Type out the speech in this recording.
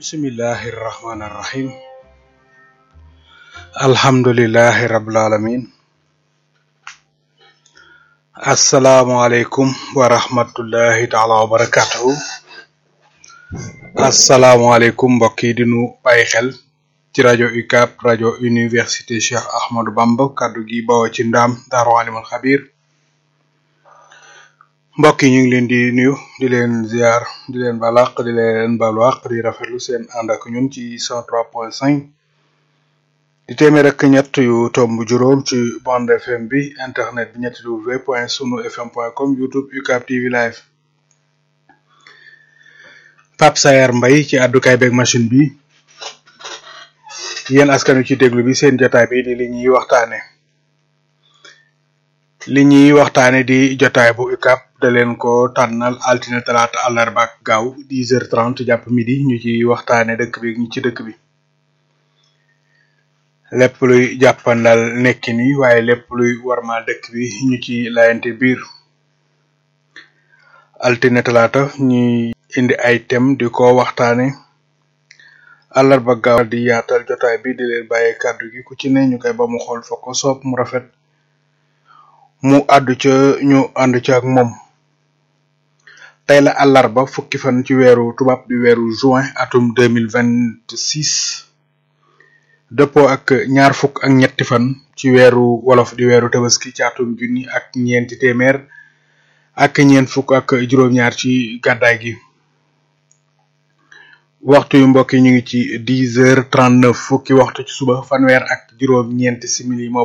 bismillahi irrahmani irrahim alhamdulilahi rabil alamin asalaamualeykum wa rahmatullahi taala wa barakatuhu asalaamualeykum mbokk yi di nu bàyyi xel ci rajo UCAB rajo université Cheikh Ahmadou Bamba kaddu gi bawoo ci ndaam daaru alimul xabir mbokk yi ñu ngi leen di nuyu di leen ziar di leen balaq di leen balwaq di rafetlu seen ànd ak ñun ci 103.5 di téeméer ak ñett yu tomb juróom ci bande fm bi internet bi ñetti w point sunu fm point com youtube UCAB TV live Pape Sayar Mbay ci àddukaay beeg machine bi yéen askan wi ci déglu bi seen jotaay bi di li ñuy waxtaane li ñuy waxtaane di jotaay bu UCAB da leen ko tànnal altine talaata àllarba ak gaaw 10h30 jàpp midi ñu ci waxtaane dëkk bi ñi ci dëkk bi lépp luy jàppandal nekki ni waaye lépp luy warmal dëkk bi ñu ci layante biir altine talaata ñuy indi ay thème di ko waxtaane àllarba gaaw di yaatal jotaay bi di leen bàyyee kàddu gi ku ci ne ñu koy ba mu xool fa ko soob mu rafet mu àddu ca ñu ànd ca ak moom tey la àllarba fukki fan ci weeru tubaab di weeru juin atum deux mille vingt six dëppoo ak ñaar fukk ak ñetti fan ci weeru wolof di weeru tabaski ci atum junni ak ñeenti téeméer ak ñeent fukk ak juróom-ñaar ci gàddaay gi waxtu yu mbokk yi ñu ngi ci dix heures trente neuf fukki waxtu ci suba fanweer ak juróom-ñeenti simili moo